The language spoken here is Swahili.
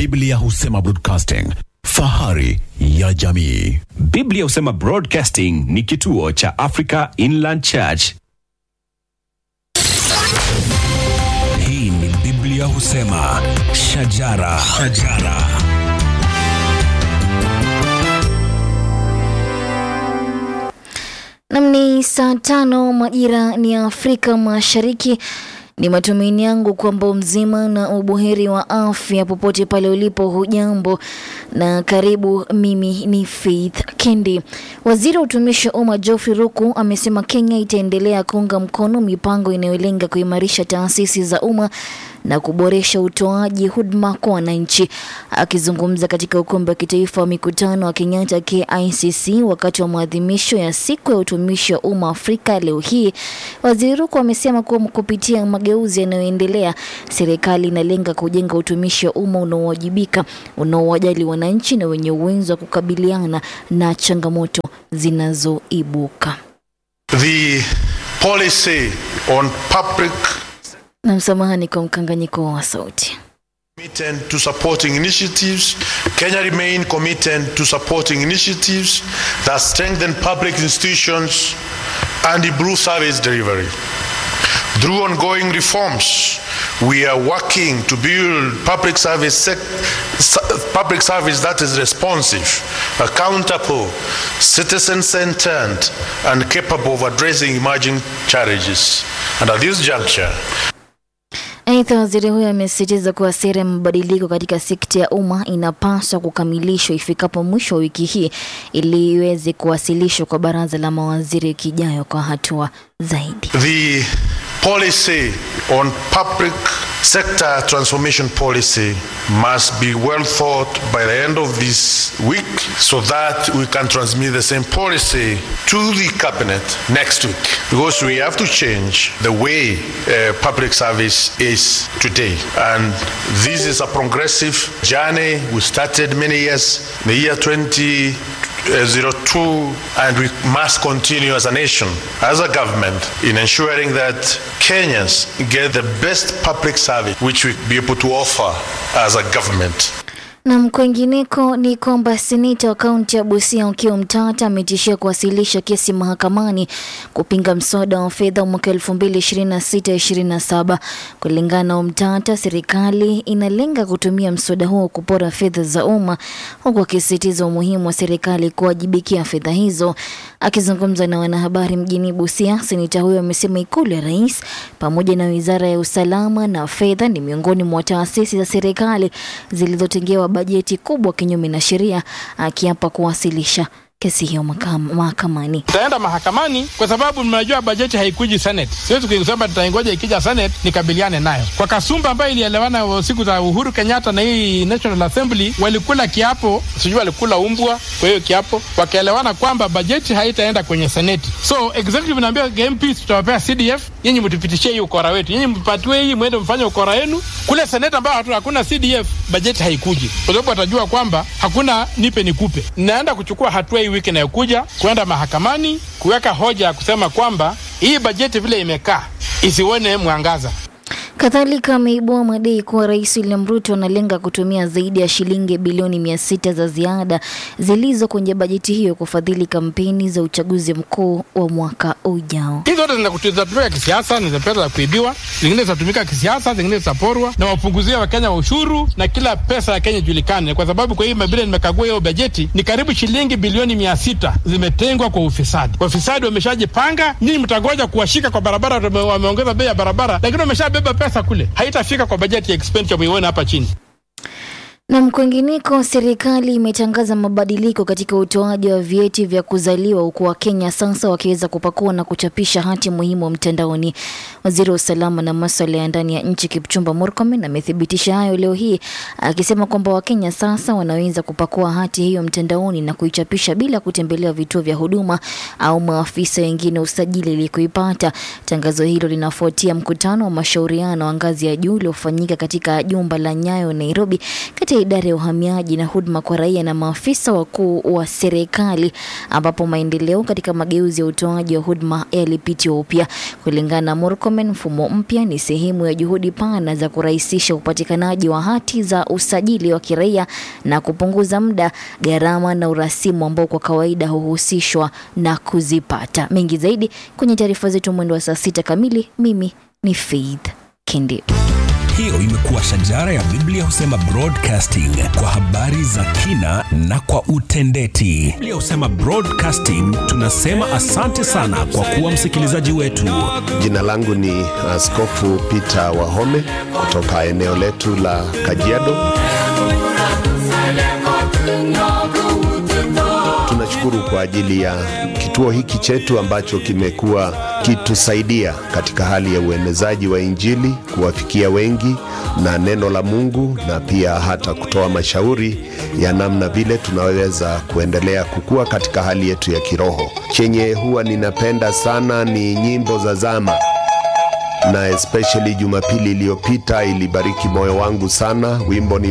Biblia husema broadcasting, fahari ya jamii. Biblia husema Broadcasting ni kituo cha Africa Inland Church. Hii ni Biblia husema shajara, shajara. Nam ni saa tano majira ni ya Afrika Mashariki. Ni matumaini yangu kwamba mzima na ubuheri wa afya popote pale ulipo. Hujambo na karibu. Mimi ni Faith Kendi. Waziri wa utumishi wa umma Geoffrey Ruku amesema Kenya itaendelea kuunga mkono mipango inayolenga kuimarisha taasisi za umma na kuboresha utoaji huduma kwa wananchi. Akizungumza katika ukumbi wa kitaifa wa mikutano wa Kenyatta KICC wakati wa maadhimisho ya siku ya utumishi wa umma Afrika leo hii, waziri Ruku amesema kuwa kupitia mageuzi yanayoendelea, serikali inalenga kujenga utumishi wa umma unaowajibika, unaowajali wananchi na wenye uwezo wa kukabiliana na changamoto zinazoibuka. The policy on public Na msamahani kwa mkanganyiko wa sauti. committed to supporting initiatives. Kenya remain committed to supporting initiatives that strengthen public institutions and improve service delivery. Through ongoing reforms, we are working to build public service sec- s- public service that is responsive, accountable, citizen-centered, and capable of addressing emerging challenges. And at this juncture, Aidha, waziri huyo amesisitiza kuwa sera ya mabadiliko katika sekta ya umma inapaswa kukamilishwa ifikapo mwisho wa wiki hii ili iweze kuwasilishwa kwa baraza la mawaziri wiki ijayo kwa hatua zaidi. The policy on public sector transformation policy must be well thought by the end of this week so that we can transmit the same policy to the cabinet next week because we have to change the way uh, public service is today and this is a progressive journey we started many years in the year 20 uh, 02 and we must continue as a nation, as a government, in ensuring that Kenyans get the best public service which we be able to offer as a government. Na kwengineko ni kwamba seneta wa kaunti ya Busia Okiya Mtata ametishia kuwasilisha kesi mahakamani kupinga mswada wa fedha wa mwaka 2026-27. Kulingana na Mtata, serikali inalenga kutumia mswada huo kupora fedha za umma, huku akisisitiza umuhimu wa serikali kuwajibikia fedha hizo. Akizungumza na wanahabari mjini Busia, seneta huyo amesema ikulu ya rais pamoja na wizara ya usalama na fedha ni miongoni mwa taasisi za serikali zilizotengewa bajeti kubwa kinyume na sheria, akiapa kuwasilisha kesi hiyo mahakam- mahakamani. Tutaenda mahakamani kwa sababu mnajua bajeti haikuji Senate. Siwezi kusema tutaingoja ikija Senate nikabiliane nayo. Kwa Kasumba ambayo ilielewana siku za Uhuru Kenyatta na hii National Assembly, walikula kiapo, sijui walikula umbwa kwa hiyo kiapo, wakaelewana kwamba bajeti haitaenda kwenye Senate. So executive naambia MPs tutawapea CDF, nyinyi mtupitishie hii ukora wetu, nyinyi mpatiwe hii, mwende mfanye ukora wenu kule Senate ambayo hatu- hakuna CDF, bajeti haikuji, kwa sababu watajua kwamba hakuna nipe nikupe. Naenda kuchukua hatua hii wiki inayokuja kwenda mahakamani kuweka hoja ya kusema kwamba hii bajeti vile imekaa isione mwangaza. Kadhalika ameibua madai kuwa Rais William Ruto analenga kutumia zaidi ya shilingi bilioni mia sita za ziada zilizo kwenye bajeti hiyo kufadhili kampeni za uchaguzi mkuu wa mwaka ujao. Hizi zote zina- zitatumika kisiasa, ni za pesa za kuibiwa, zingine zitatumika kisiasa, zingine zitaporwa na wapunguzie Wakenya wa ushuru na kila pesa ya Kenya ijulikane, kwa sababu kwa hiyo vile nimekagua hiyo bajeti ni karibu shilingi bilioni mia sita zimetengwa kwa ufisadi. Wafisadi wameshajipanga, nyinyi mtangoja kuwashika kwa barabara, wame- wameongeza bei ya barabara, lakini wameshabeba pesa kule, haitafika kwa bajeti ya expenditure muione hapa chini. Na kwingineko, serikali imetangaza mabadiliko katika utoaji wa vyeti vya kuzaliwa huku Wakenya sasa wakiweza kupakua na kuchapisha hati muhimu mtandaoni. Waziri wa usalama na masuala ya ndani ya nchi Kipchumba Murkomen amethibitisha hayo leo hii akisema kwamba Wakenya sasa wanaweza kupakua hati hiyo mtandaoni na kuichapisha bila kutembelea vituo vya huduma au maafisa wengine usajili ili kuipata. Tangazo hilo linafuatia mkutano wa mashauriano wa ngazi ya juu uliofanyika katika jumba la Nyayo Nairobi kati ya ya idara ya uhamiaji na huduma kwa raia na maafisa wakuu wa serikali, ambapo maendeleo katika mageuzi ya utoaji wa huduma yalipitiwa upya. Kulingana na Murkomen, mfumo mpya ni sehemu ya juhudi pana za kurahisisha upatikanaji wa hati za usajili wa kiraia na kupunguza muda, gharama na urasimu ambao kwa kawaida huhusishwa na kuzipata. Mengi zaidi kwenye taarifa zetu mwendo wa saa sita kamili. Mimi ni Faith Kindi. Hiyo imekuwa shajara ya Biblia husema broadcasting kwa habari za kina na kwa utendeti. Biblia husema broadcasting, tunasema asante sana kwa kuwa msikilizaji wetu. Jina langu ni Askofu Peter Wahome kutoka eneo letu la Kajiado. Tunashukuru kwa ajili ya kituo hiki chetu ambacho kimekuwa kitusaidia katika hali ya uenezaji wa Injili, kuwafikia wengi na neno la Mungu, na pia hata kutoa mashauri ya namna vile tunaweza kuendelea kukua katika hali yetu ya kiroho. Chenye huwa ninapenda sana ni nyimbo za zama na especially Jumapili iliyopita ilibariki moyo wangu sana. Wimbo ni